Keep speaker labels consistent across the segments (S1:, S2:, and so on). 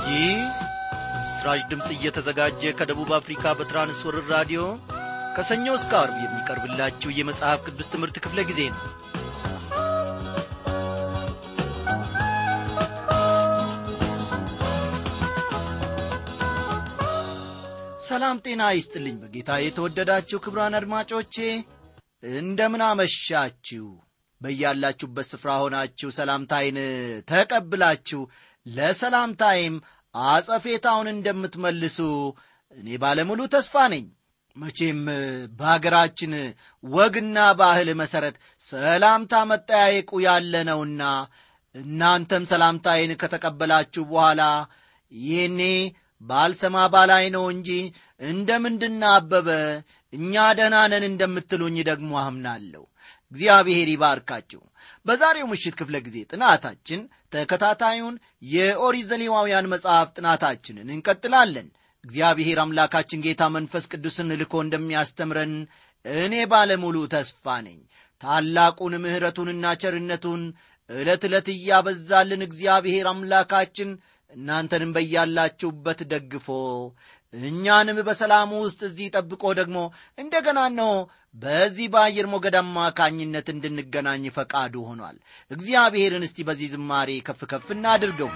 S1: ይህ በምስራች ድምፅ እየተዘጋጀ ከደቡብ አፍሪካ በትራንስወርር ራዲዮ ከሰኞ እስከ አርብ የሚቀርብላችሁ የመጽሐፍ ቅዱስ ትምህርት ክፍለ ጊዜ ነው ሰላም ጤና ይስጥልኝ በጌታ የተወደዳችሁ ክብራን አድማጮቼ እንደምን አመሻችሁ በያላችሁበት ስፍራ ሆናችሁ ሰላምታይን ተቀብላችሁ ለሰላምታይም አጸፌታውን እንደምትመልሱ እኔ ባለሙሉ ተስፋ ነኝ መቼም በአገራችን ወግና ባህል መሠረት ሰላምታ መጠያየቁ ያለ ነውና እናንተም ሰላምታይን ከተቀበላችሁ በኋላ ይህኔ ባልሰማ ባላይ ነው እንጂ እንደምንድና አበበ እኛ ደህና ነን እንደምትሉኝ ደግሞ አምናለሁ እግዚአብሔር ይባርካችሁ በዛሬው ምሽት ክፍለ ጊዜ ጥናታችን ተከታታዩን የኦሪት ዘሌዋውያን መጽሐፍ ጥናታችንን እንቀጥላለን እግዚአብሔር አምላካችን ጌታ መንፈስ ቅዱስን ልኮ እንደሚያስተምረን እኔ ባለሙሉ ተስፋ ነኝ ታላቁን ምሕረቱንና ቸርነቱን ዕለት ዕለት እያበዛልን እግዚአብሔር አምላካችን እናንተንም በያላችሁበት ደግፎ እኛንም በሰላሙ ውስጥ እዚህ ጠብቆ ደግሞ እንደገና ነው በዚህ በአየር ሞገድ አማካኝነት እንድንገናኝ ፈቃዱ ሆኗል እግዚአብሔርን እስቲ በዚህ ዝማሬ ከፍ ከፍ እናድርገው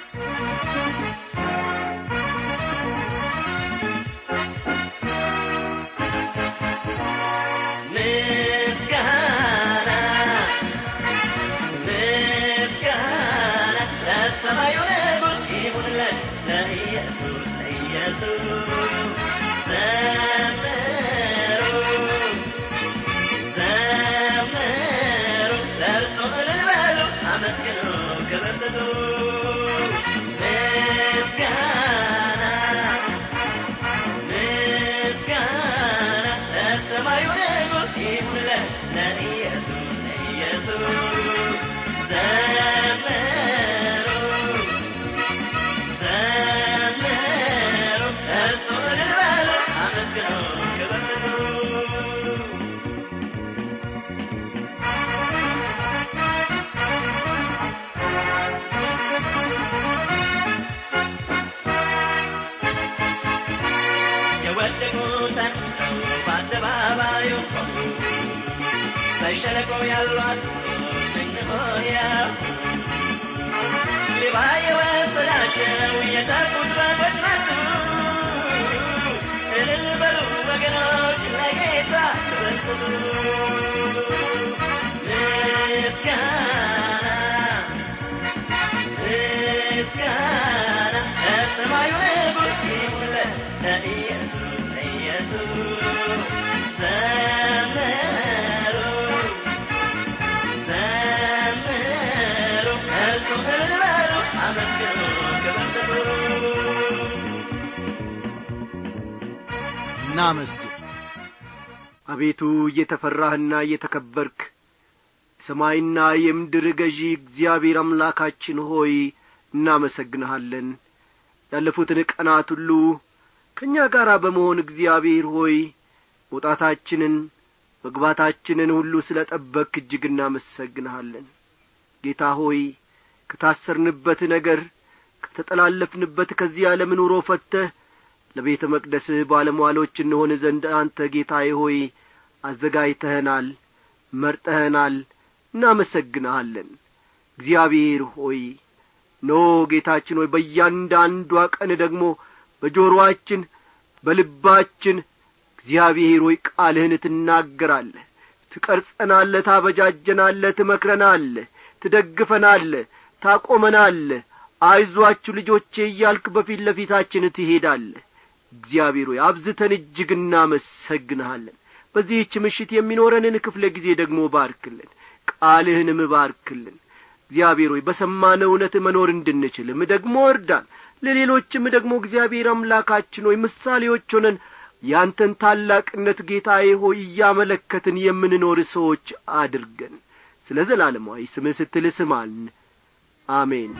S2: በሸለቆ ያሏት ስንሆያ ሌባ የወሰዳቸው የጠፉት በጎች ናቸው እልል በሉ ወገኖች ለጌታ ተበስቱ ምስጋና ምስጋና ለሰማዩ ንጉሥ ይሁንለት ለኢየሱስ ለኢየሱስ ዘመሩ ዘምሩ እርሱም እልል በሉ አመስግኑ ክብር ስጡ
S1: እናመስግን
S3: አቤቱ እየተፈራህና እየተከበርክ የሰማይና የምድር ገዢ እግዚአብሔር አምላካችን ሆይ እናመሰግንሃለን ያለፉትን ቀናት ሁሉ ከእኛ ጋር በመሆን እግዚአብሔር ሆይ መውጣታችንን መግባታችንን ሁሉ ስለ ጠበክ እጅግ እናመሰግንሃለን ጌታ ሆይ ከታሰርንበት ነገር ከተጠላለፍንበት ከዚህ ዓለም ኑሮ ፈተህ ለቤተ መቅደስህ ባለሟሎች እንሆን ዘንድ አንተ ጌታዬ ሆይ አዘጋጅተኸናል መርጠኸናል እናመሰግንሃለን እግዚአብሔር ሆይ ኖ ጌታችን ሆይ በእያንዳንዷ ቀን ደግሞ በጆሮአችን በልባችን እግዚአብሔር ሆይ ቃልህን ትናገራለህ ትቀርጸናለህ ታበጃጀናለህ ትመክረናለህ ትደግፈናለህ ታቆመናለህ አይዟችሁ ልጆቼ እያልክ በፊት ለፊታችን ትሄዳለህ እግዚአብሔር ሆይ አብዝተን እጅግ እናመሰግንሃለን በዚህች ምሽት የሚኖረንን ክፍለ ጊዜ ደግሞ ባርክልን ቃልህንም ባርክልን እግዚአብሔር ሆይ በሰማነ እውነት መኖር እንድንችልም ደግሞ እርዳን ለሌሎችም ደግሞ እግዚአብሔር አምላካችን ሆይ ምሳሌዎች ሆነን ያንተን ታላቅነት ጌታዬ ሆይ እያመለከትን የምንኖር ሰዎች አድርገን ስለ ዘላለማዊ ስምህ ስትል ስማን አሜን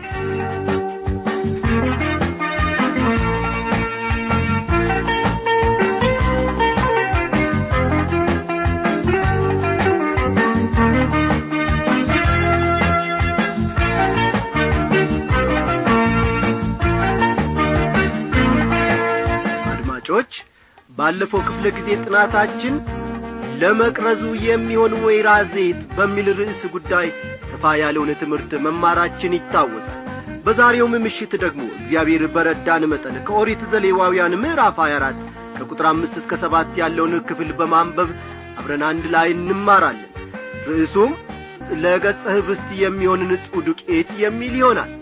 S3: አድማጮች ባለፈው ክፍለ ጊዜ ጥናታችን ለመቅረዙ የሚሆን ወይራ ዘይት በሚል ርዕስ ጉዳይ ሰፋ ያለውን ትምህርት መማራችን ይታወሳል በዛሬውም ምሽት ደግሞ እግዚአብሔር በረዳን መጠን ከኦሪት ዘሌዋውያን ምዕራፍ 24 ከቁጥር አምስት እስከ ሰባት ያለውን ክፍል በማንበብ አብረን አንድ ላይ እንማራለን ርዕሱም ለገጸ ህብስት የሚሆን ንጹሕ ዱቄት የሚል ይሆናል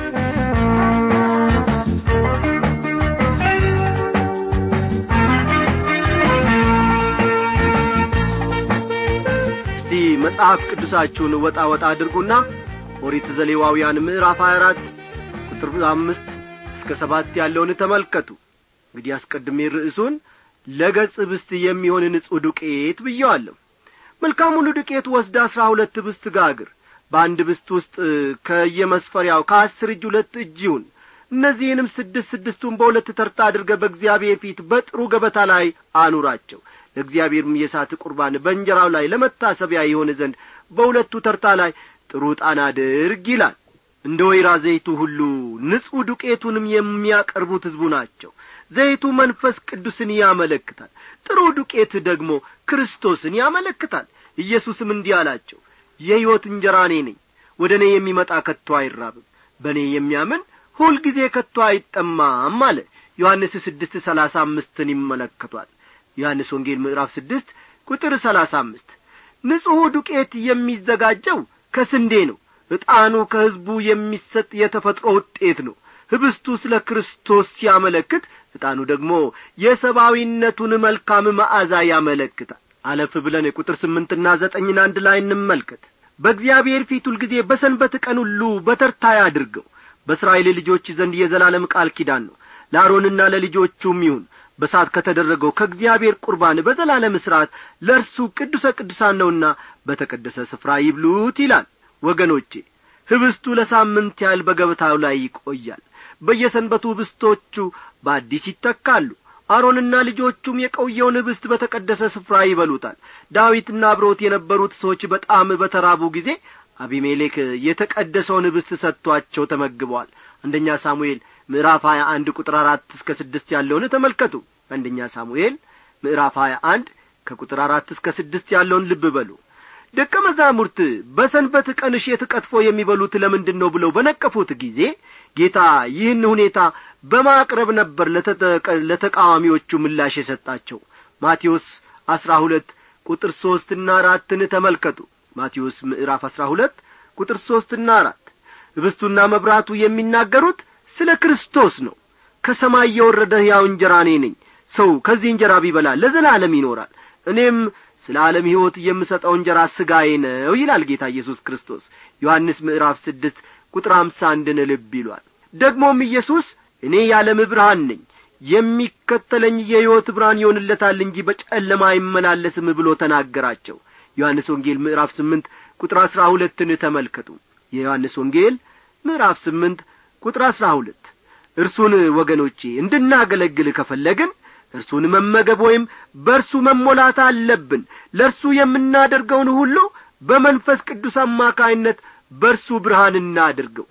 S3: እስቲ መጽሐፍ ቅዱሳችሁን ወጣ ወጣ አድርጉና ኦሪት ዘሌዋውያን ምዕራፍ 24 ቁጥር አምስት እስከ ሰባት ያለውን ተመልከቱ እንግዲህ አስቀድሜ ርዕሱን ለገጽ ብስት የሚሆን ንጹሕ ዱቄት ብየዋለሁ መልካሙን ዱቄት ወስድ አሥራ ሁለት ብስት ጋግር በአንድ ብስት ውስጥ ከየመስፈሪያው ከአስር እጅ ሁለት እጅ ይሁን እነዚህንም ስድስት ስድስቱን በሁለት ተርታ አድርገ በእግዚአብሔር ፊት በጥሩ ገበታ ላይ አኑራቸው ለእግዚአብሔርም የሳት ቁርባን በእንጀራው ላይ ለመታሰቢያ የሆነ ዘንድ በሁለቱ ተርታ ላይ ጥሩ ዕጣን አድርግ ይላል እንደ ወይራ ዘይቱ ሁሉ ንጹሕ ዱቄቱንም የሚያቀርቡት ሕዝቡ ናቸው ዘይቱ መንፈስ ቅዱስን ያመለክታል ጥሩ ዱቄት ደግሞ ክርስቶስን ያመለክታል ኢየሱስም እንዲህ አላቸው የሕይወት እንጀራ እኔ ነኝ ወደ እኔ የሚመጣ ከቶ አይራብም በእኔ የሚያምን ሁልጊዜ ከቶ አይጠማም አለ ዮሐንስ ስድስት ሰላሳ አምስትን ይመለከቷል ዮሐንስ ወንጌል ምዕራፍ ስድስት ቁጥር ሰላሳ አምስት ንጹሑ ዱቄት የሚዘጋጀው ከስንዴ ነው ዕጣኑ ከሕዝቡ የሚሰጥ የተፈጥሮ ውጤት ነው ህብስቱ ስለ ክርስቶስ ሲያመለክት ዕጣኑ ደግሞ የሰብአዊነቱን መልካም መዓዛ ያመለክታል አለፍ ብለን ቁጥር ስምንትና ዘጠኝን አንድ ላይ እንመልከት በእግዚአብሔር ፊት ሁልጊዜ በሰንበት ቀን ሁሉ በተርታ ያድርገው በእስራኤል ልጆች ዘንድ የዘላለም ቃል ኪዳን ነው ለአሮንና ለልጆቹም ይሁን በሳት ከተደረገው ከእግዚአብሔር ቁርባን በዘላለም ሥርዓት ለእርሱ ቅዱሰ ቅዱሳን ነውና በተቀደሰ ስፍራ ይብሉት ይላል ወገኖቼ ህብስቱ ለሳምንት ያህል በገበታው ላይ ይቆያል በየሰንበቱ ህብስቶቹ በአዲስ ይተካሉ አሮንና ልጆቹም የቆየውን ህብስት በተቀደሰ ስፍራ ይበሉታል ዳዊትና አብሮት የነበሩት ሰዎች በጣም በተራቡ ጊዜ አቢሜሌክ የተቀደሰውን ህብስት ሰጥቷቸው ተመግበዋል አንደኛ ሳሙኤል ምዕራፍ ሀያ አንድ ቁጥር አራት እስከ ስድስት ያለውን ተመልከቱ አንደኛ ሳሙኤል ምዕራፍ ሀያ አንድ ከቁጥር አራት እስከ ስድስት ያለውን ልብ በሉ ደቀ መዛሙርት በሰንበት ቀን እሸት ቀጥፎ የሚበሉት ለምንድን ነው ብለው በነቀፉት ጊዜ ጌታ ይህን ሁኔታ በማቅረብ ነበር ለተቃዋሚዎቹ ምላሽ የሰጣቸው ማቴዎስ አስራ ሁለት ቁጥር ሦስትና አራትን ተመልከቱ ማቴዎስ ምዕራፍ አስራ ሁለት ቁጥር ሦስትና አራት ህብስቱና መብራቱ የሚናገሩት ስለ ክርስቶስ ነው ከሰማይ የወረደ ሕያው እንጀራ እኔ ነኝ ሰው ከዚህ እንጀራ ቢበላ ለዘላለም ይኖራል እኔም ስለ ዓለም ሕይወት የምሰጠው እንጀራ ሥጋዬ ነው ይላል ጌታ ኢየሱስ ክርስቶስ ዮሐንስ ምዕራፍ ስድስት ቁጥር አምሳ አንድን ልብ ይሏል ደግሞም ኢየሱስ እኔ የዓለም ብርሃን ነኝ የሚከተለኝ የሕይወት ብርሃን ይሆንለታል እንጂ በጨለማ አይመላለስም ብሎ ተናገራቸው ዮሐንስ ወንጌል ምዕራፍ ስምንት ቁጥር አሥራ ሁለትን ተመልከቱ የዮሐንስ ወንጌል ምዕራፍ ስምንት ቁጥር አሥራ ሁለት እርሱን ወገኖቼ እንድናገለግል ከፈለግን እርሱን መመገብ ወይም በእርሱ መሞላት አለብን ለእርሱ የምናደርገውን ሁሉ በመንፈስ ቅዱስ አማካይነት በእርሱ ብርሃን እናድርገው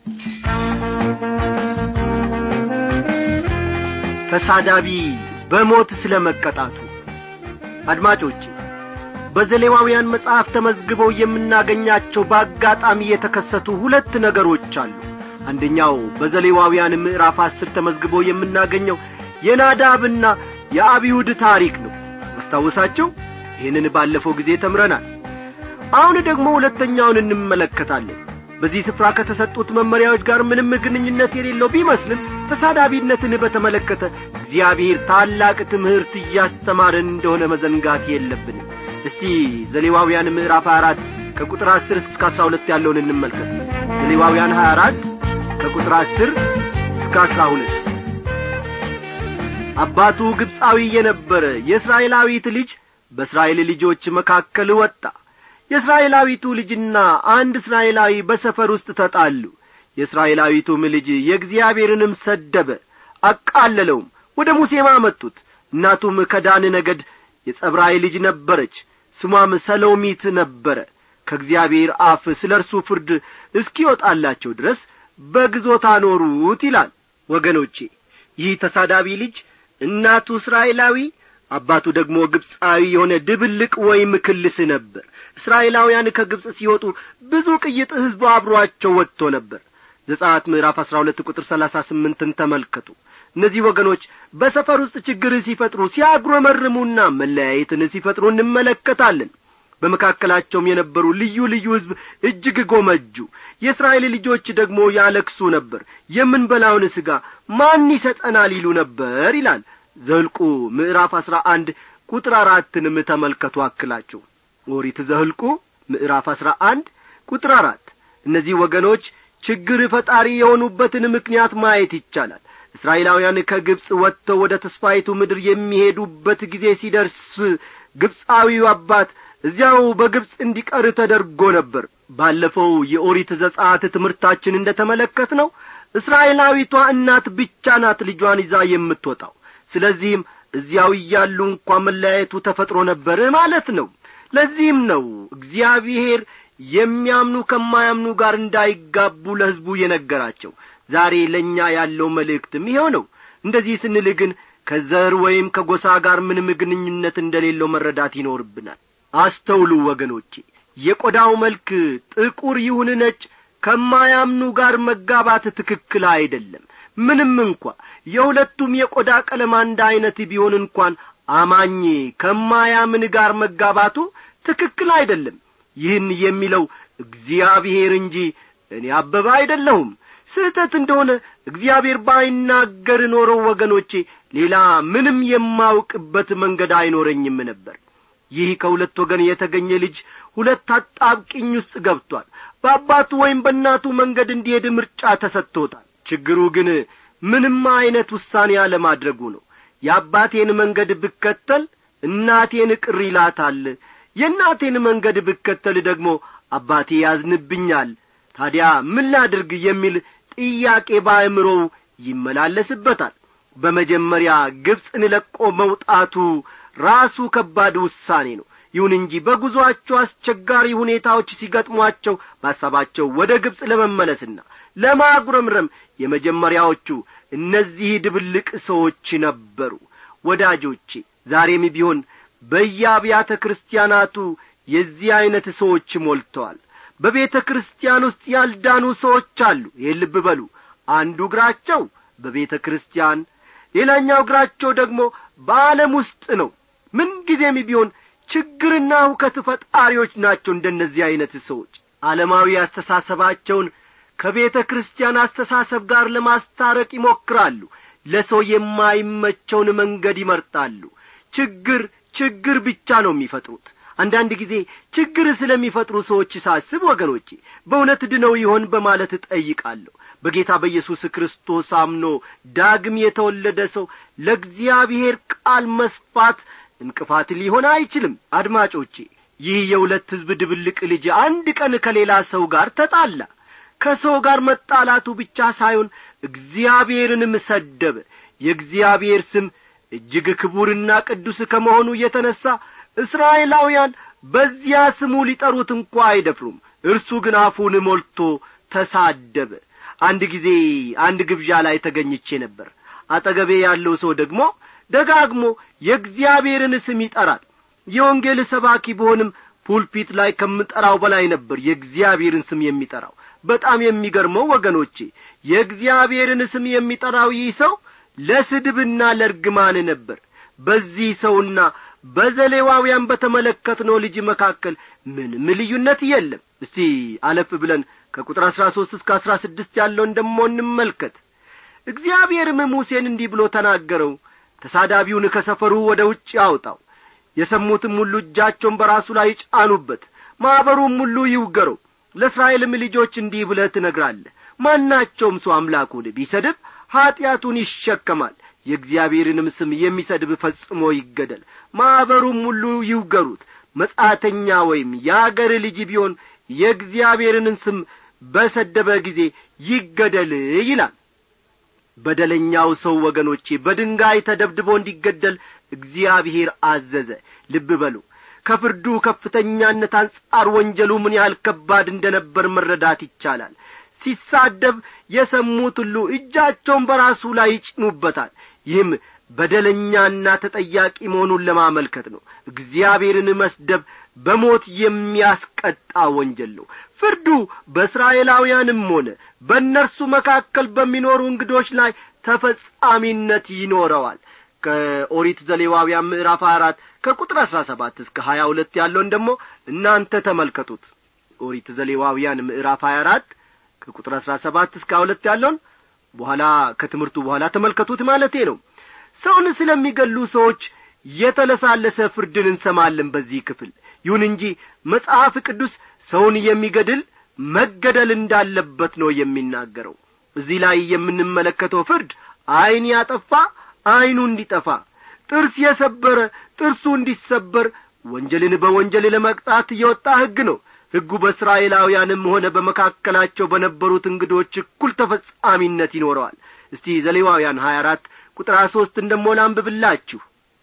S3: ተሳዳቢ በሞት ስለ መቀጣቱ አድማጮቼ በዘሌዋውያን መጽሐፍ ተመዝግበው የምናገኛቸው በአጋጣሚ የተከሰቱ ሁለት ነገሮች አሉ አንደኛው በዘሌዋውያን ምዕራፍ አስር ተመዝግቦ የምናገኘው የናዳብና የአብዩድ ታሪክ ነው አስታወሳቸው ይህንን ባለፈው ጊዜ ተምረናል አሁን ደግሞ ሁለተኛውን እንመለከታለን በዚህ ስፍራ ከተሰጡት መመሪያዎች ጋር ምንም ግንኙነት የሌለው ቢመስልም ተሳዳቢነትን በተመለከተ እግዚአብሔር ታላቅ ትምህርት እያስተማረን እንደሆነ መዘንጋት የለብንም እስቲ ዘሌዋውያን ምዕራፍ 24 ከቁጥር 10 እስከ 12 ያለውን እንመልከት ዘሌዋውያን 24 ከቁጥር 10 እስከ 12 አባቱ ግብፃዊ የነበረ የእስራኤላዊት ልጅ በእስራኤል ልጆች መካከል ወጣ የእስራኤላዊቱ ልጅና አንድ እስራኤላዊ በሰፈር ውስጥ ተጣሉ የእስራኤላዊቱም ልጅ የእግዚአብሔርንም ሰደበ አቃለለውም ወደ ሙሴም አመጡት እናቱም ከዳን ነገድ የጸብራይ ልጅ ነበረች ስሟም ሰሎሚት ነበረ ከእግዚአብሔር አፍ ስለ እርሱ ፍርድ እስኪወጣላቸው ድረስ በግዞት አኖሩት ይላል ወገኖቼ ይህ ተሳዳቢ ልጅ እናቱ እስራኤላዊ አባቱ ደግሞ ግብፃዊ የሆነ ድብልቅ ወይም ክልስ ነበር እስራኤላውያን ከግብፅ ሲወጡ ብዙ ቅይጥ ሕዝብ አብሮአቸው ወጥቶ ነበር ዘጻት ምዕራፍ አሥራ ሁለት ቁጥር ሰላሳ ስምንትን ተመልከቱ እነዚህ ወገኖች በሰፈር ውስጥ ችግር ሲፈጥሩ ሲያጉረመርሙና መለያየትን ሲፈጥሩ እንመለከታለን በመካከላቸውም የነበሩ ልዩ ልዩ ሕዝብ እጅግ ጎመጁ የእስራኤል ልጆች ደግሞ ያለክሱ ነበር የምንበላውን ሥጋ ማን ይሰጠናል ይሉ ነበር ይላል ዘልቁ ምዕራፍ አሥራ አንድ ቁጥር አራትንም ተመልከቱ አክላችሁ ኦሪት ዘህልቁ ምዕራፍ አሥራ አንድ ቁጥር አራት እነዚህ ወገኖች ችግር ፈጣሪ የሆኑበትን ምክንያት ማየት ይቻላል እስራኤላውያን ከግብፅ ወጥተው ወደ ተስፋይቱ ምድር የሚሄዱበት ጊዜ ሲደርስ ግብፃዊው አባት እዚያው በግብፅ እንዲቀር ተደርጎ ነበር ባለፈው የኦሪት ዘጻት ትምህርታችን እንደ ተመለከት ነው እስራኤላዊቷ እናት ብቻ ናት ልጇን ይዛ የምትወጣው ስለዚህም እዚያው እያሉ እንኳ መለያየቱ ተፈጥሮ ነበር ማለት ነው ለዚህም ነው እግዚአብሔር የሚያምኑ ከማያምኑ ጋር እንዳይጋቡ ለሕዝቡ የነገራቸው ዛሬ ለእኛ ያለው መልእክትም ይኸው ነው እንደዚህ ስንል ግን ከዘር ወይም ከጎሳ ጋር ምንም ግንኙነት እንደሌለው መረዳት ይኖርብናል አስተውሉ ወገኖቼ የቆዳው መልክ ጥቁር ይሁን ነጭ ከማያምኑ ጋር መጋባት ትክክል አይደለም ምንም እንኳ የሁለቱም የቆዳ ቀለም አንድ ዐይነት ቢሆን እንኳን አማኝ ከማያምን ጋር መጋባቱ ትክክል አይደለም ይህን የሚለው እግዚአብሔር እንጂ እኔ አበባ አይደለሁም ስህተት እንደሆነ እግዚአብሔር ባይናገር ኖረው ወገኖቼ ሌላ ምንም የማውቅበት መንገድ አይኖረኝም ነበር ይህ ከሁለት ወገን የተገኘ ልጅ ሁለት አጣብቅኝ ውስጥ ገብቷል በአባቱ ወይም በእናቱ መንገድ እንዲሄድ ምርጫ ተሰጥቶታል ችግሩ ግን ምንም ዐይነት ውሳኔ አለማድረጉ ነው የአባቴን መንገድ ብከተል እናቴን ቅር ይላታል የእናቴን መንገድ ብከተል ደግሞ አባቴ ያዝንብኛል ታዲያ ምን ላድርግ የሚል ጥያቄ በአእምሮው ይመላለስበታል በመጀመሪያ ግብፅን ለቆ መውጣቱ ራሱ ከባድ ውሳኔ ነው ይሁን እንጂ በጉዞአቸው አስቸጋሪ ሁኔታዎች ሲገጥሟቸው በሐሳባቸው ወደ ግብፅ ለመመለስና ለማጉረምረም የመጀመሪያዎቹ እነዚህ ድብልቅ ሰዎች ነበሩ ወዳጆቼ ዛሬም ቢሆን በየአብያተ ክርስቲያናቱ የዚህ ዐይነት ሰዎች ሞልተዋል በቤተ ክርስቲያን ውስጥ ያልዳኑ ሰዎች አሉ ይህን ልብ በሉ አንዱ እግራቸው በቤተ ክርስቲያን ሌላኛው እግራቸው ደግሞ በዓለም ውስጥ ነው ምንጊዜም ቢሆን ችግርና ሁከት ፈጣሪዎች ናቸው እንደነዚህ ዐይነት ሰዎች ዓለማዊ አስተሳሰባቸውን ከቤተ ክርስቲያን አስተሳሰብ ጋር ለማስታረቅ ይሞክራሉ ለሰው የማይመቸውን መንገድ ይመርጣሉ ችግር ችግር ብቻ ነው የሚፈጥሩት አንዳንድ ጊዜ ችግር ስለሚፈጥሩ ሰዎች ሳስብ ወገኖቼ በእውነት ድነው ይሆን በማለት እጠይቃለሁ በጌታ በኢየሱስ ክርስቶስ አምኖ ዳግም የተወለደ ሰው ለእግዚአብሔር ቃል መስፋት እንቅፋት ሊሆን አይችልም አድማጮቼ ይህ የሁለት ሕዝብ ድብልቅ ልጅ አንድ ቀን ከሌላ ሰው ጋር ተጣላ ከሰው ጋር መጣላቱ ብቻ ሳይሆን እግዚአብሔርንም ሰደበ የእግዚአብሔር ስም እጅግ ክቡርና ቅዱስ ከመሆኑ የተነሣ እስራኤላውያን በዚያ ስሙ ሊጠሩት እንኳ አይደፍሩም እርሱ ግን አፉን ሞልቶ ተሳደበ አንድ ጊዜ አንድ ግብዣ ላይ ተገኝቼ ነበር አጠገቤ ያለው ሰው ደግሞ ደጋግሞ የእግዚአብሔርን ስም ይጠራል የወንጌል ሰባኪ ብሆንም ፑልፒት ላይ ከምጠራው በላይ ነበር የእግዚአብሔርን ስም የሚጠራው በጣም የሚገርመው ወገኖቼ የእግዚአብሔርን ስም የሚጠራው ይህ ሰው ለስድብና ለርግማን ነበር በዚህ ሰውና በዘሌዋውያን በተመለከትነው ልጅ መካከል ምንም ልዩነት የለም እስቲ አለፍ ብለን ከቁጥር አሥራ ሦስት እስከ አሥራ ስድስት ያለውን ደሞ እንመልከት እግዚአብሔርም ሙሴን እንዲህ ብሎ ተናገረው ተሳዳቢውን ከሰፈሩ ወደ ውጭ አውጣው የሰሙትም ሁሉ እጃቸውን በራሱ ላይ ጫኑበት ማኅበሩም ሁሉ ይውገረው ለእስራኤልም ልጆች እንዲህ ብለህ ትነግራለህ ማናቸውም ሰው አምላኩን ቢሰድብ ኀጢአቱን ይሸከማል የእግዚአብሔርንም ስም የሚሰድብ ፈጽሞ ይገደል ማኅበሩም ሁሉ ይውገሩት መጻተኛ ወይም የአገር ልጅ ቢሆን የእግዚአብሔርን ስም በሰደበ ጊዜ ይገደል ይላል በደለኛው ሰው ወገኖቼ በድንጋይ ተደብድቦ እንዲገደል እግዚአብሔር አዘዘ ልብ በሉ ከፍርዱ ከፍተኛነት አንጻር ወንጀሉ ምን ያህል ከባድ እንደ ነበር መረዳት ይቻላል ሲሳደብ የሰሙት ሁሉ እጃቸውን በራሱ ላይ ይጭኑበታል ይህም በደለኛና ተጠያቂ መሆኑን ለማመልከት ነው እግዚአብሔርን መስደብ በሞት የሚያስቀጣ ወንጀል ነው ፍርዱ በእስራኤላውያንም ሆነ በእነርሱ መካከል በሚኖሩ እንግዶች ላይ ተፈጻሚነት ይኖረዋል ከኦሪት ዘሌዋውያን ምዕራፍ አራት ከቁጥር አሥራ ሰባት እስከ ሀያ ሁለት ያለውን ደግሞ እናንተ ተመልከቱት ኦሪት ዘሌዋውያን ምዕራፍ ሀያ አራት ከቁጥር አሥራ ሰባት እስከ ሀያ ሁለት ያለውን በኋላ ከትምህርቱ በኋላ ተመልከቱት ማለቴ ነው ሰውን ስለሚገሉ ሰዎች የተለሳለሰ ፍርድን እንሰማለን በዚህ ክፍል ይሁን እንጂ መጽሐፍ ቅዱስ ሰውን የሚገድል መገደል እንዳለበት ነው የሚናገረው እዚህ ላይ የምንመለከተው ፍርድ ዐይን ያጠፋ ዐይኑ እንዲጠፋ ጥርስ የሰበረ ጥርሱ እንዲሰበር ወንጀልን በወንጀል ለመቅጣት የወጣ ሕግ ነው ሕጉ በእስራኤላውያንም ሆነ በመካከላቸው በነበሩት እንግዶች እኩል ተፈጻሚነት ይኖረዋል እስቲ ዘሌዋውያን ሀያ አራት ቁጥር ሀያ ሦስትን ደሞ ላንብብላችሁ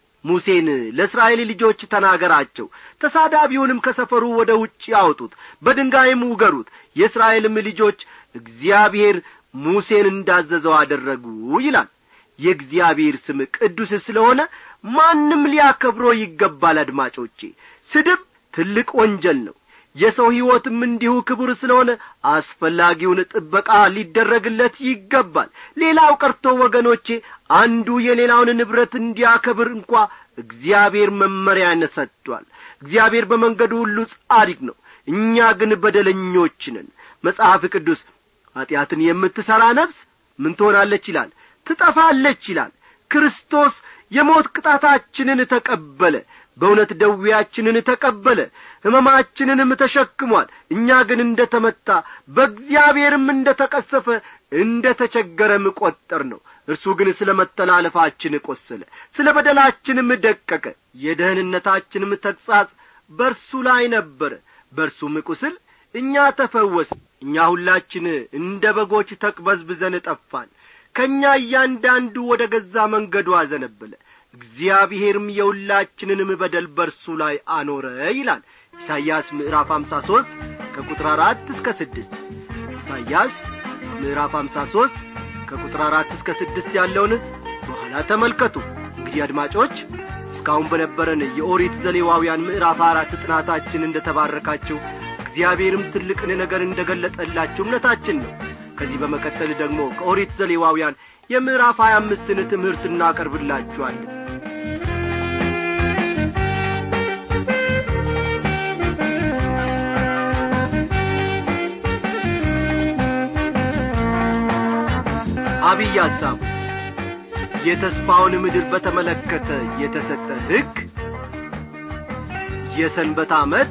S3: ሙሴን ለእስራኤል ልጆች ተናገራቸው ተሳዳቢውንም ከሰፈሩ ወደ ውጭ አውጡት በድንጋይም ውገሩት የእስራኤልም ልጆች እግዚአብሔር ሙሴን እንዳዘዘው አደረጉ ይላል የእግዚአብሔር ስም ቅዱስ ስለሆነ ማንም ሊያከብሮ ይገባል አድማጮቼ ስድብ ትልቅ ወንጀል ነው የሰው ሕይወትም እንዲሁ ክቡር ስለሆነ አስፈላጊውን ጥበቃ ሊደረግለት ይገባል ሌላው ቀርቶ ወገኖቼ አንዱ የሌላውን ንብረት እንዲያከብር እንኳ እግዚአብሔር መመሪያን ሰጥቷል እግዚአብሔር በመንገዱ ሁሉ ጻድቅ ነው እኛ ግን በደለኞች ነን መጽሐፍ ቅዱስ ኀጢአትን የምትሠራ ነፍስ ምን ትሆናለች ይላል ትጠፋለች ይላል ክርስቶስ የሞት ቅጣታችንን ተቀበለ በእውነት ደዌያችንን ተቀበለ ሕመማችንንም ተሸክሟል እኛ ግን እንደ ተመታ በእግዚአብሔርም እንደ ተቀሰፈ እንደ ተቸገረም ቈጠር ነው እርሱ ግን ስለ መተላለፋችን ቈሰለ ስለ በደላችንም ደቀቀ የደህንነታችንም ተግሣጽ በእርሱ ላይ ነበረ በእርሱም ቁስል እኛ ተፈወስ እኛ ሁላችን እንደ በጎች ተቅበዝብዘን ጠፋን ከእኛ እያንዳንዱ ወደ ገዛ መንገዱ አዘነበለ እግዚአብሔርም የሁላችንንም በደል በርሱ ላይ አኖረ ይላል ኢሳይያስ ምዕራፍ አምሳ ሦስት ከቁጥር አራት እስከ ስድስት ኢሳይያስ ምዕራፍ አምሳ ሦስት ከቁጥር አራት እስከ ስድስት ያለውን በኋላ ተመልከቱ እንግዲህ አድማጮች እስካሁን በነበረን የኦሪት ዘሌዋውያን ምዕራፍ አራት ጥናታችን እንደ ተባረካችሁ እግዚአብሔርም ትልቅን ነገር እንደ ገለጠላችሁ እምነታችን ነው ከዚህ በመቀጠል ደግሞ ከኦሪት ዘሌዋውያን የምዕራፍ ሀያ አምስትን ትምህርት እናቀርብላችኋለን አብይ ሐሳቡ የተስፋውን ምድር በተመለከተ የተሰጠ ሕግ የሰንበት ዓመት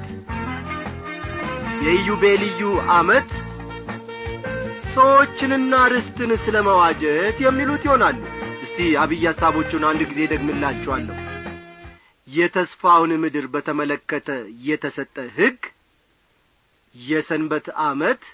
S3: የኢዩቤልዩ ዓመት ሰዎችንና ርስትን ስለ መዋጀት የሚሉት ይሆናሉ እስቲ አብይ ሐሳቦቹን አንድ ጊዜ ደግምላችኋለሁ የተስፋውን ምድር በተመለከተ የተሰጠ ሕግ የሰንበት ዓመት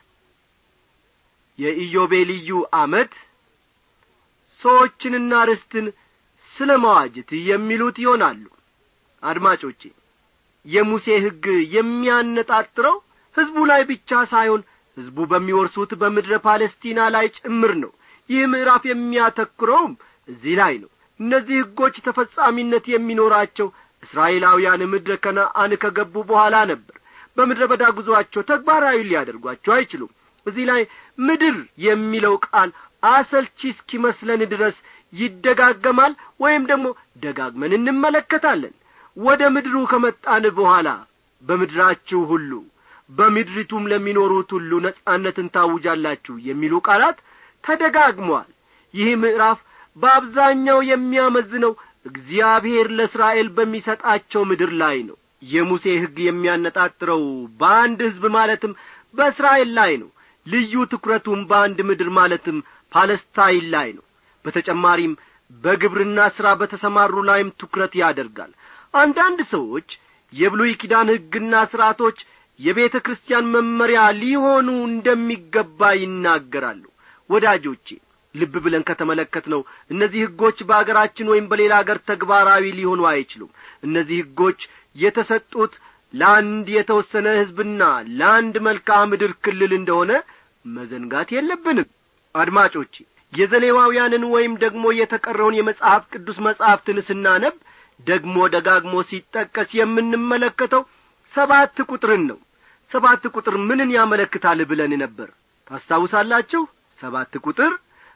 S3: የኢዮቤልዩ ዓመት ሰዎችንና ርስትን ስለ መዋጀት የሚሉት ይሆናሉ አድማጮቼ የሙሴ ሕግ የሚያነጣጥረው ሕዝቡ ላይ ብቻ ሳይሆን ሕዝቡ በሚወርሱት በምድረ ፓለስቲና ላይ ጭምር ነው ይህ ምዕራፍ የሚያተኩረውም እዚህ ላይ ነው እነዚህ ሕጎች ተፈጻሚነት የሚኖራቸው እስራኤላውያን ምድረ ከነአን ከገቡ በኋላ ነበር በምድረ በዳ ጉዞአቸው ተግባራዊ ሊያደርጓቸው አይችሉም እዚህ ላይ ምድር የሚለው ቃል አሰልቺ እስኪመስለን ድረስ ይደጋገማል ወይም ደግሞ ደጋግመን እንመለከታለን ወደ ምድሩ ከመጣን በኋላ በምድራችሁ ሁሉ በምድሪቱም ለሚኖሩት ሁሉ ነጻነትን ታውጃላችሁ የሚሉ ቃላት ተደጋግመዋል ይህ ምዕራፍ በአብዛኛው የሚያመዝነው እግዚአብሔር ለእስራኤል በሚሰጣቸው ምድር ላይ ነው የሙሴ ሕግ የሚያነጣጥረው በአንድ ሕዝብ ማለትም በእስራኤል ላይ ነው ልዩ ትኩረቱም በአንድ ምድር ማለትም ፓለስታይን ላይ ነው በተጨማሪም በግብርና ሥራ በተሰማሩ ላይም ትኩረት ያደርጋል አንዳንድ ሰዎች የብሉይ ኪዳን ሕግና ሥርዓቶች የቤተ ክርስቲያን መመሪያ ሊሆኑ እንደሚገባ ይናገራሉ ወዳጆቼ ልብ ብለን ከተመለከት ነው እነዚህ ሕጎች በአገራችን ወይም በሌላ አገር ተግባራዊ ሊሆኑ አይችሉም እነዚህ ሕጎች የተሰጡት ለአንድ የተወሰነ ሕዝብና ለአንድ መልክዓ ምድር ክልል እንደሆነ መዘንጋት የለብንም አድማጮቼ የዘሌዋውያንን ወይም ደግሞ የተቀረውን የመጽሐፍ ቅዱስ መጻሕፍትን ስናነብ ደግሞ ደጋግሞ ሲጠቀስ የምንመለከተው ሰባት ቁጥርን ነው ሰባት ቁጥር ምንን ያመለክታል ብለን ነበር ታስታውሳላችሁ ሰባት ቁጥር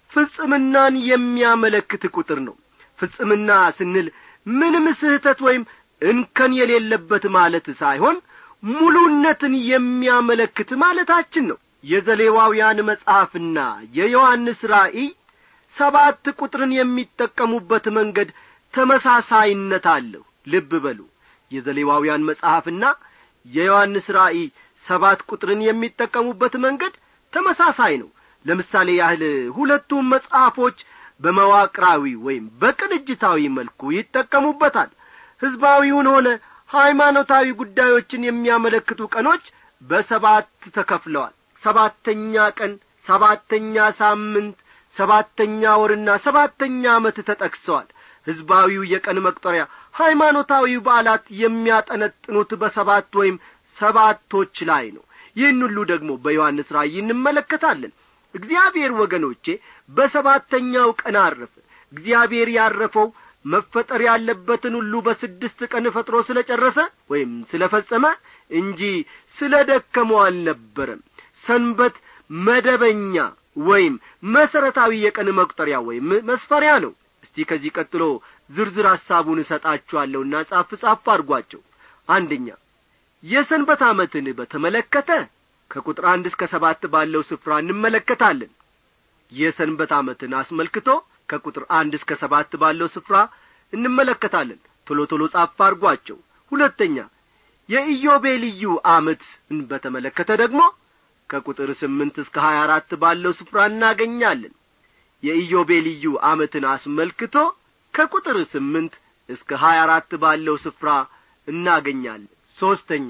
S3: ፍጽምናን የሚያመለክት ቁጥር ነው ፍጽምና ስንል ምንም ስህተት ወይም እንከን የሌለበት ማለት ሳይሆን ሙሉነትን የሚያመለክት ማለታችን ነው የዘሌዋውያን መጽሐፍና የዮሐንስ ራእይ ሰባት ቁጥርን የሚጠቀሙበት መንገድ ተመሳሳይነት አለው ልብ በሉ የዘሌዋውያን መጽሐፍና የዮሐንስ ራእይ ሰባት ቁጥርን የሚጠቀሙበት መንገድ ተመሳሳይ ነው ለምሳሌ ያህል ሁለቱም መጽሐፎች በመዋቅራዊ ወይም በቅንጅታዊ መልኩ ይጠቀሙበታል ሕዝባዊውን ሆነ ሃይማኖታዊ ጉዳዮችን የሚያመለክቱ ቀኖች በሰባት ተከፍለዋል ሰባተኛ ቀን ሰባተኛ ሳምንት ሰባተኛ ወርና ሰባተኛ ዓመት ተጠቅሰዋል ሕዝባዊው የቀን መቁጠሪያ ሃይማኖታዊ በዓላት የሚያጠነጥኑት በሰባት ወይም ሰባቶች ላይ ነው ይህን ሁሉ ደግሞ በዮሐንስ ራእይ እንመለከታለን እግዚአብሔር ወገኖቼ በሰባተኛው ቀን አረፈ እግዚአብሔር ያረፈው መፈጠር ያለበትን ሁሉ በስድስት ቀን ፈጥሮ ስለ ጨረሰ ወይም ስለ ፈጸመ እንጂ ስለ ደከመው አልነበረም ሰንበት መደበኛ ወይም መሠረታዊ የቀን መቁጠሪያ ወይም መስፈሪያ ነው እስቲ ከዚህ ቀጥሎ ዝርዝር ሐሳቡን እሰጣችኋለሁና ጻፍ ጻፍ አድርጓቸው አንደኛ የሰንበት ዓመትን በተመለከተ ከቁጥር አንድ እስከ ሰባት ባለው ስፍራ እንመለከታለን የሰንበት ዓመትን አስመልክቶ ከቁጥር አንድ እስከ ሰባት ባለው ስፍራ እንመለከታለን ቶሎ ቶሎ ጻፍ አድርጓቸው ሁለተኛ የኢዮቤልዩ ዓመትን በተመለከተ ደግሞ ከቁጥር ስምንት እስከ ሀያ አራት ባለው ስፍራ እናገኛለን የኢዮቤልዩ ዓመትን አስመልክቶ ከቁጥር ስምንት እስከ ሀያ አራት ባለው ስፍራ እናገኛለን ሦስተኛ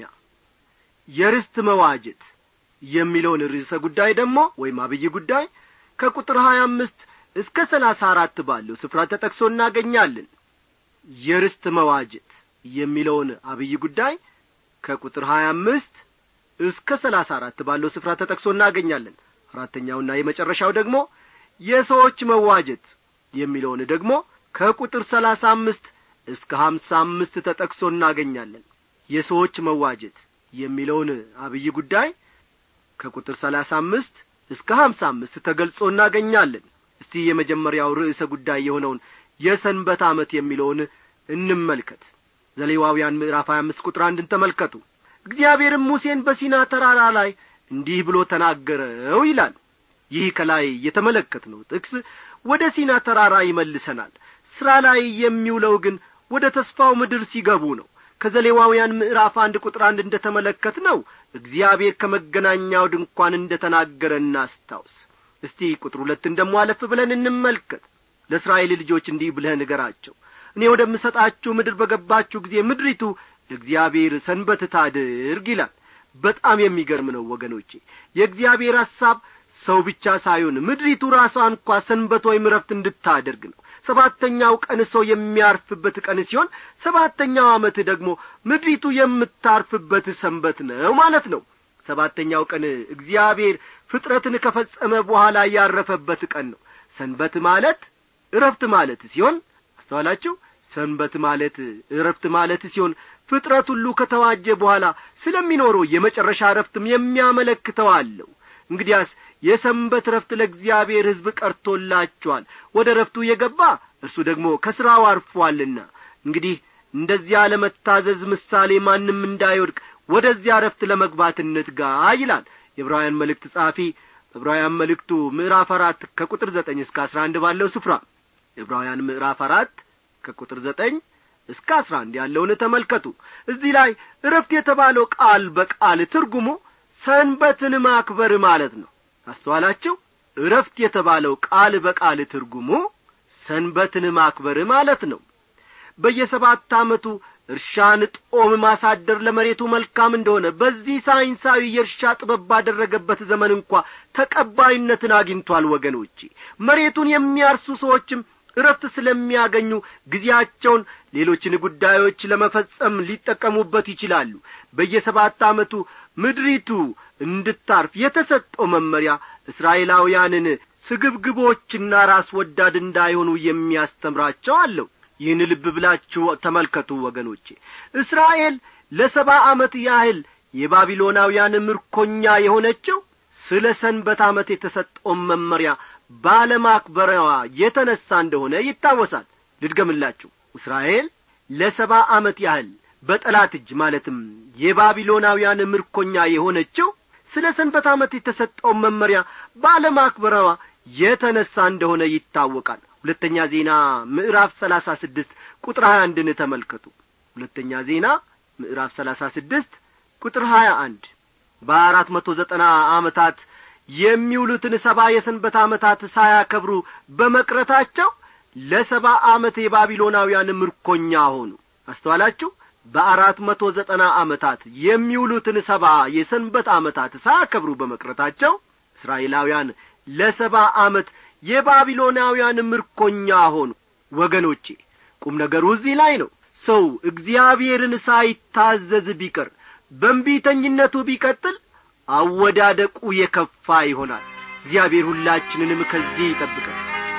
S3: የርስት መዋጀት የሚለውን ርዕሰ ጉዳይ ደግሞ ወይም አብይ ጉዳይ ከቁጥር ሀያ አምስት እስከ ሰላሳ አራት ባለው ስፍራ ተጠቅሶ እናገኛለን የርስት መዋጀት የሚለውን አብይ ጉዳይ ከቁጥር ሀያ አምስት እስከ ሰላሳ አራት ባለው ስፍራ ተጠቅሶ እናገኛለን አራተኛውና የመጨረሻው ደግሞ የሰዎች መዋጀት የሚለውን ደግሞ ከቁጥር ሰላሳ አምስት እስከ ሀምሳ አምስት ተጠቅሶ እናገኛለን የሰዎች መዋጀት የሚለውን አብይ ጉዳይ ከቁጥር ሰላሳ አምስት እስከ ሀምሳ አምስት ተገልጾ እናገኛለን እስቲ የመጀመሪያው ርዕሰ ጉዳይ የሆነውን የሰንበት ዓመት የሚለውን እንመልከት ዘሌዋውያን ምዕራፍ ሀያ አምስት ቁጥር አንድን ተመልከቱ እግዚአብሔርም ሙሴን በሲና ተራራ ላይ እንዲህ ብሎ ተናገረው ይላል ይህ ከላይ የተመለከትነው ጥቅስ ወደ ሲና ተራራ ይመልሰናል ሥራ ላይ የሚውለው ግን ወደ ተስፋው ምድር ሲገቡ ነው ከዘሌዋውያን ምዕራፍ አንድ ቁጥር አንድ እንደ ተመለከት ነው እግዚአብሔር ከመገናኛው ድንኳን እንደ ተናገረ እናስታውስ እስቲ ቁጥር ሁለትን ደሞ አለፍ ብለን እንመልከት ለእስራኤል ልጆች እንዲህ ብለህ ንገራቸው እኔ ወደምሰጣችሁ ምድር በገባችሁ ጊዜ ምድሪቱ ለእግዚአብሔር ሰንበት ታድርግ ይላል በጣም የሚገርም ነው ወገኖቼ የእግዚአብሔር ሐሳብ ሰው ብቻ ሳይሆን ምድሪቱ ራሷ እንኳ ሰንበት ወይም ረፍት እንድታደርግ ነው ሰባተኛው ቀን ሰው የሚያርፍበት ቀን ሲሆን ሰባተኛው ዓመት ደግሞ ምድሪቱ የምታርፍበት ሰንበት ነው ማለት ነው ሰባተኛው ቀን እግዚአብሔር ፍጥረትን ከፈጸመ በኋላ ያረፈበት ቀን ነው ሰንበት ማለት እረፍት ማለት ሲሆን አስተዋላችሁ ሰንበት ማለት እረፍት ማለት ሲሆን ፍጥረት ሁሉ ከተዋጀ በኋላ ስለሚኖረው የመጨረሻ እረፍትም የሚያመለክተው አለው እንግዲያስ የሰንበት ረፍት ለእግዚአብሔር ሕዝብ ቀርቶላችኋል ወደ ረፍቱ የገባ እርሱ ደግሞ ከሥራው አርፏልና እንግዲህ እንደዚያ ለመታዘዝ ምሳሌ ማንም እንዳይወድቅ ወደዚያ ረፍት ለመግባት እንትጋ ይላል የዕብራውያን መልእክት ጸሐፊ ዕብራውያን መልእክቱ ምዕራፍ አራት ከቁጥር ዘጠኝ እስከ አስራ አንድ ባለው ስፍራ ዕብራውያን ምዕራፍ አራት ከቁጥር ዘጠኝ እስከ አስራ አንድ ያለውን ተመልከቱ እዚህ ላይ እረፍት የተባለው ቃል በቃል ትርጉሙ ሰንበትን ማክበር ማለት ነው አስተዋላችሁ እረፍት የተባለው ቃል በቃል ትርጉሙ ሰንበትን ማክበር ማለት ነው በየሰባት ዓመቱ እርሻን ጦም ማሳደር ለመሬቱ መልካም እንደሆነ በዚህ ሳይንሳዊ የእርሻ ጥበብ ባደረገበት ዘመን እንኳ ተቀባይነትን አግኝቷል ወገኖቼ መሬቱን የሚያርሱ ሰዎችም እረፍት ስለሚያገኙ ጊዜያቸውን ሌሎችን ጉዳዮች ለመፈጸም ሊጠቀሙበት ይችላሉ በየሰባት ዓመቱ ምድሪቱ እንድታርፍ የተሰጠው መመሪያ እስራኤላውያንን ስግብግቦችና ራስ ወዳድ እንዳይሆኑ የሚያስተምራቸው አለው ይህን ልብ ብላችሁ ተመልከቱ ወገኖቼ እስራኤል ለሰባ ዓመት ያህል የባቢሎናውያን ምርኮኛ የሆነችው ስለ ሰንበት ዓመት የተሰጠውን መመሪያ ባለማክበረዋ የተነሣ እንደሆነ ይታወሳል ልድገምላችሁ እስራኤል ለሰባ ዓመት ያህል በጠላት እጅ ማለትም የባቢሎናውያን ምርኮኛ የሆነችው ስለ ሰንበት ዓመት የተሰጠውን መመሪያ ባለማክበረዋ የተነሣ እንደሆነ ይታወቃል ሁለተኛ ዜና ምዕራፍ ሰላሳ ስድስት ቁጥር ሀያ አንድን ተመልከቱ ሁለተኛ ዜና ምዕራፍ ሰላሳ ስድስት ቁጥር ሀያ አንድ በአራት መቶ ዘጠና ዓመታት የሚውሉትን ሰባ የሰንበት ዓመታት ሳያከብሩ በመቅረታቸው ለሰባ ዓመት የባቢሎናውያን ምርኮኛ ሆኑ አስተዋላችሁ በአራት መቶ ዘጠና ዓመታት የሚውሉትን ሰባ የሰንበት ዓመታት ሳያከብሩ በመቅረታቸው እስራኤላውያን ለሰባ ዓመት የባቢሎናውያን ምርኮኛ ሆኑ ወገኖቼ ቁም ነገሩ እዚህ ላይ ነው ሰው እግዚአብሔርን ሳይታዘዝ ቢቀር በንቢተኝነቱ ቢቀጥል አወዳደቁ የከፋ ይሆናል እግዚአብሔር ሁላችንንም ከዚህ ይጠብቀን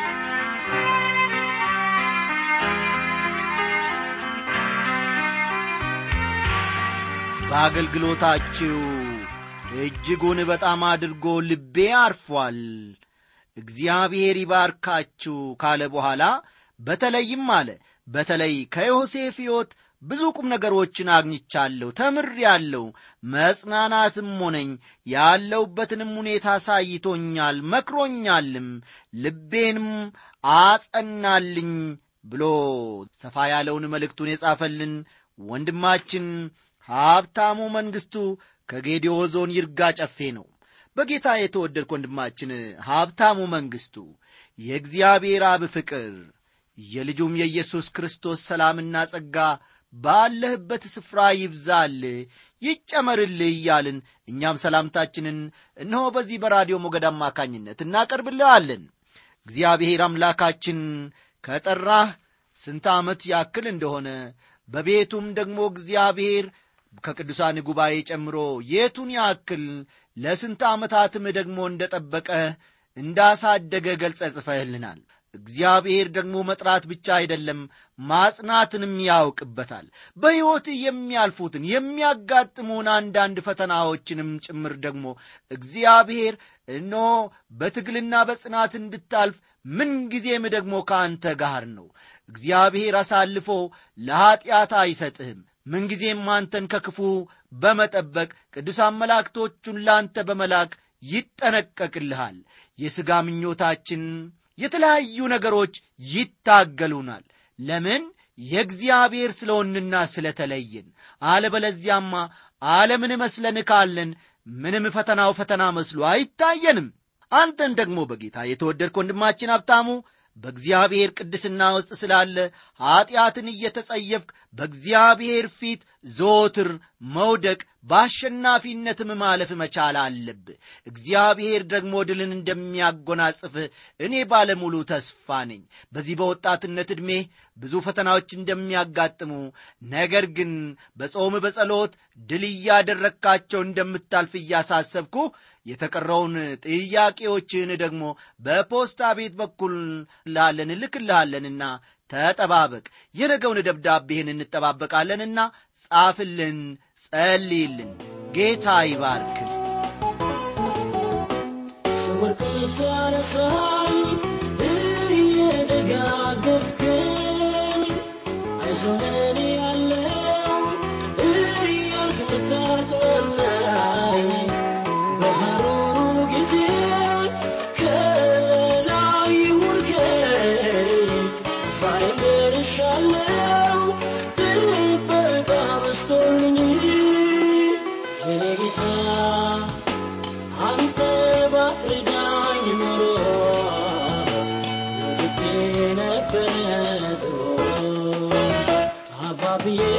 S1: በአገልግሎታችሁ እጅጉን በጣም አድርጎ ልቤ አርፏል እግዚአብሔር ይባርካችሁ ካለ በኋላ በተለይም አለ በተለይ ከዮሴፍ ሕይወት ብዙ ቁም ነገሮችን አግኝቻለሁ ተምር ያለው መጽናናትም ሆነኝ ያለውበትንም ሁኔታ አሳይቶኛል መክሮኛልም ልቤንም አጸናልኝ ብሎ ሰፋ ያለውን መልእክቱን የጻፈልን ወንድማችን ሀብታሙ መንግሥቱ ከጌዲዮ ዞን ይርጋ ጨፌ ነው በጌታ የተወደድክ ወንድማችን ሀብታሙ መንግሥቱ የእግዚአብሔር አብ ፍቅር የልጁም የኢየሱስ ክርስቶስ ሰላምና ጸጋ ባለህበት ስፍራ ይብዛል ይጨመርልህ እያልን እኛም ሰላምታችንን እነሆ በዚህ በራዲዮ ሞገድ አማካኝነት እናቀርብልሃለን እግዚአብሔር አምላካችን ከጠራህ ስንት ዓመት ያክል እንደሆነ በቤቱም ደግሞ እግዚአብሔር ከቅዱሳን ጉባኤ ጨምሮ የቱን ያክል ለስንት ዓመታትም ደግሞ እንደ ጠበቀ እንዳሳደገ ገልጸ ጽፈህልናል እግዚአብሔር ደግሞ መጥራት ብቻ አይደለም ማጽናትንም ያውቅበታል በሕይወት የሚያልፉትን የሚያጋጥሙን አንዳንድ ፈተናዎችንም ጭምር ደግሞ እግዚአብሔር እኖ በትግልና በጽናት እንድታልፍ ምንጊዜም ደግሞ ከአንተ ጋር ነው እግዚአብሔር አሳልፎ ለኀጢአት አይሰጥህም ምንጊዜም አንተን ከክፉ በመጠበቅ ቅዱሳን መላእክቶቹን ለአንተ በመላክ ይጠነቀቅልሃል የሥጋ ምኞታችን የተለያዩ ነገሮች ይታገሉናል ለምን የእግዚአብሔር ስለሆንና ስለተለየን አለበለዚያማ ዓለምን መስለን ካለን ምንም ፈተናው ፈተና መስሎ አይታየንም አንተን ደግሞ በጌታ የተወደድክ ወንድማችን ሀብታሙ በእግዚአብሔር ቅድስና ውስጥ ስላለ ኀጢአትን እየተጸየፍክ በእግዚአብሔር ፊት ዞትር መውደቅ በአሸናፊነትም ማለፍ መቻል አለብህ እግዚአብሔር ደግሞ ድልን እንደሚያጎናጽፍህ እኔ ባለሙሉ ተስፋ ነኝ በዚህ በወጣትነት ዕድሜ ብዙ ፈተናዎች እንደሚያጋጥሙ ነገር ግን በጾም በጸሎት ድል እያደረግካቸው እንደምታልፍ እያሳሰብኩ የተቀረውን ጥያቄዎችን ደግሞ በፖስታ ቤት በኩል ላለን ልክልሃለንና ተጠባበቅ የነገውን ደብዳቤህን እንጠባበቃለንና ጻፍልን ጸልይልን ጌታ ይባርክ
S2: ወርቅ ያነሳኝ እየደጋገፍከኝ አይዞህ ያለው እያልክ ምታጽናናኝ በሐሩሩ ጊዜ ከላይ ውርከኝ ዛሬም ደርሻለሁ ጥበቃ በስቶልኝ የኔ ጌታ አንተ ባትረዳኝ ኖሮ ልቤ ነበረ ድሮ አባብዬ